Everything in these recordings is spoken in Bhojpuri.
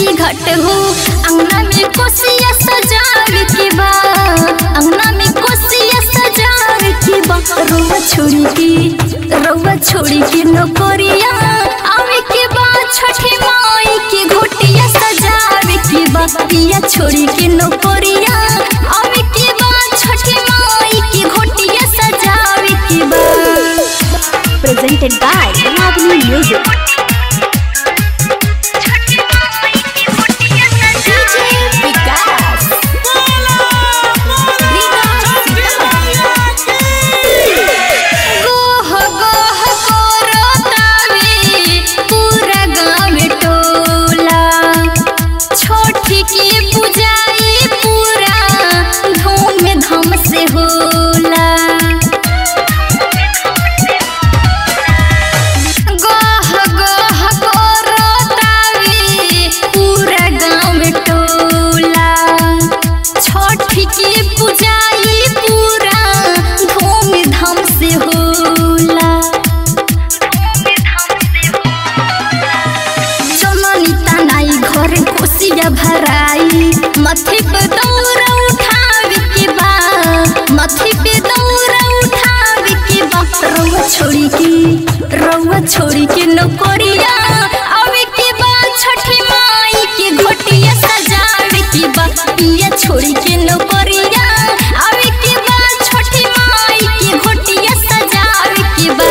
छठी घाट हो अंगना में कोसिया सजावे के बा अंगना में कोसिया सजावे के बा रउआ छोड़ी के रउआ छोड़ी के नौकरिया आवे के बा छठी माई के घोटिया सजावे के बा पिया छोड़ी के नौकरिया आवे के बा छठी माई के घोटिया सजावे के बा presented by Ragini Music. DJ विकास गोह गोह कोरतावे पूरा गाँव टोला छोटी की पुजाई पूरा धूम धाम से होला गोह गोह कोरतावे पूरा गाँव टोला छठी की पुजाई पूरा धूम धाम से होला जननी तनाई घर कोसिया भराई मथे पे दौरा उठावे के बा मथे पे दौरा उठावे के बा रउआ छोड़ी के रउआ छोड़ी के नौकरिया आवे के बा छठी माई के घोटिया सजावे के बा पिया छोड़ी के नौकरिया आवे के बा छठी माई के घोटिया सजावे के बा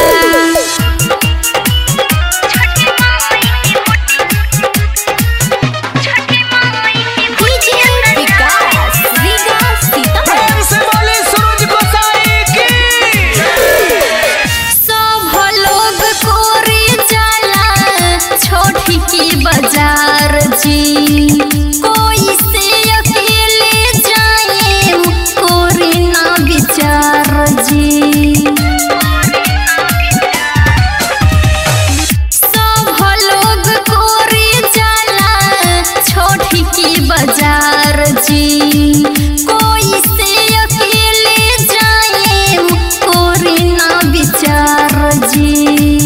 डीजे विकास विकास सीतामढ़ी से बोले सूरज गोसाई की सब लोग कोरे जाला छोटी की बाजार जी कोई से अकेले जाए कोरे ना विचार जी सब लोग कोरे जाला छोटी की बाजार जी कोई से अकेले जाए कोरे ना विचार जी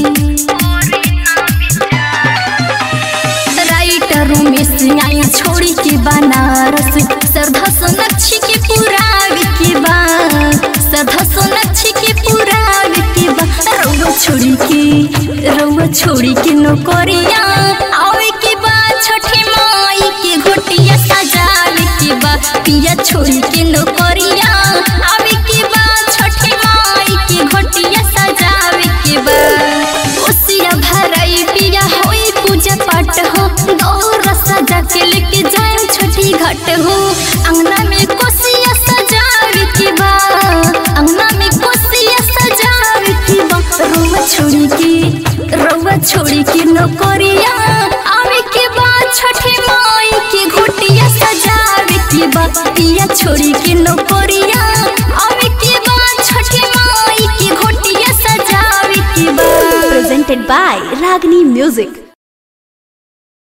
राइटर में आई छोड़ी के बनारस श्रद्धा सोनक्षी के पुरावे के बा श्रद्धा सोनक्षी के पुरावे के बा रउआ छोड़ी के रउआ छोड़ी के नौकरिया आवे के बा छठी माई के घोटिया सजावे के बा पिया छोड़ी के नौकरिया आवे के बा छठी माई के घोटिया सजावे के बा ओसिया भराई पिया होई पूजा पाठ हो गौर सजा के लेके जाए छोटी घाट हो अंगना में कोसिया सजावे के बा अंगना में कोसिया सजावे के बा रउआ छोड़ी के रउआ छोड़ी के नौकरिया आवे के बा छठी माई के घोटिया सजावे के बा पिया छोड़ी के नौकरिया आवे के बा छठी माई के घोटिया सजावे के बा Presented by Ragini Music.